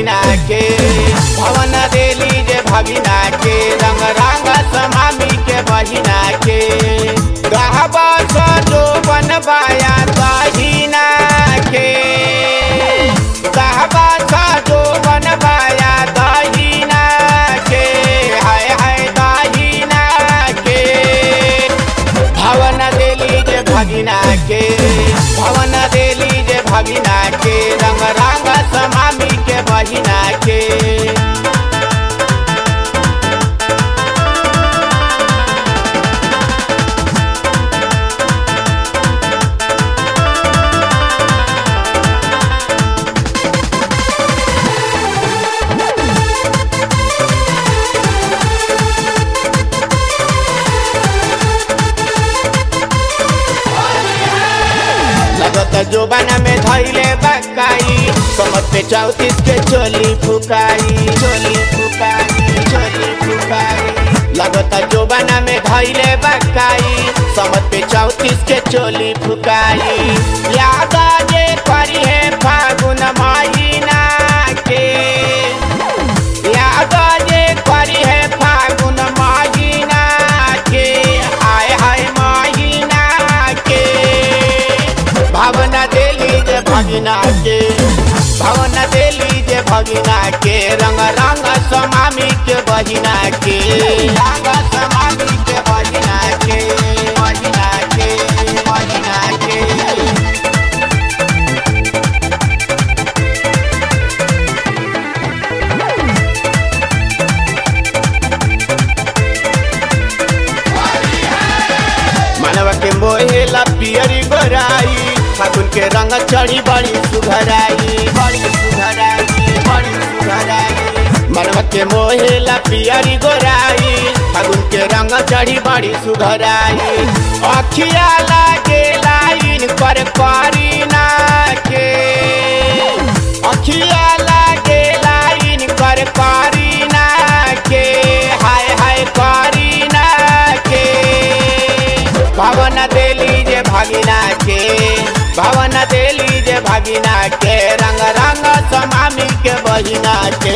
भगिना के भवन देली जे भगिना के रंग रंग समामी के बहिना के गहबा सो बनबाया दहिना के गहबा सो बनबाया दहिना के हाय हाय दहिना के भवन देली जे भगिना के भवन देली जे भगिना के रंग रंग समामी के बहिना के लगत जोबाना में धैले बकाई कमर पे चौतीस के चोली फुकाई चोली फुकाई चोली फुकाई लगत जोबाना में धैले बकाई समत पे चौतीस के चोली फुकाई याद जे करी है फागुन महीना के याद जे करी है फागुन महीना के आय हाय महीना के भावना देली जे भगिना के भावना देली जे भगिना के रंग रंग समामी के बहिना के रंग समामी के बहिना के बहिना के बहिना के मनवा के मोहेला पियरी गोराई फागुन के रंग चढ़ी बड़ी सुघराई बड़ी सुघराई बड़ी सुघराई मनवा के मोहेला पियरी गोराई फागुन के रंग चढ़ी बड़ी सुघराई अखिया लागे लाइन पर करीना के अखिया लागे लाइन पर करीना के हाय हाय करीना के भावना देली जे भागिना के भावना देली जे भागिना के रंग रंग समामी के बहिना के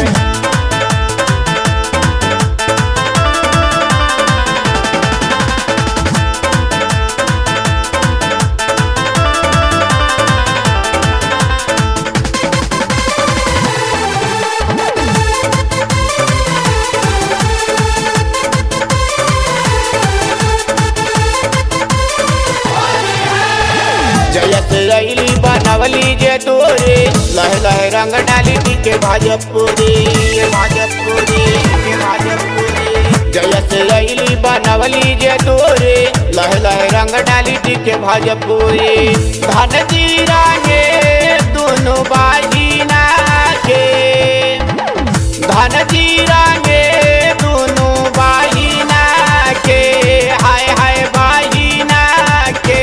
जयत रैली बनवली जे तोरे लह लह रंग डाली दी के भाजपुरी भाजपुरी के भाजपुरी जयत रैली बनवली जे तोरे लह लह रंग डाली दी के भाजपुरी धन जीरा के दोनों बाजीना के धन जीरा के दोनों बाजीना के हाय हाय बाजीना के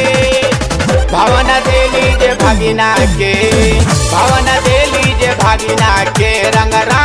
भावना देली जे भागिना के भावना देली जे भागिना के रंग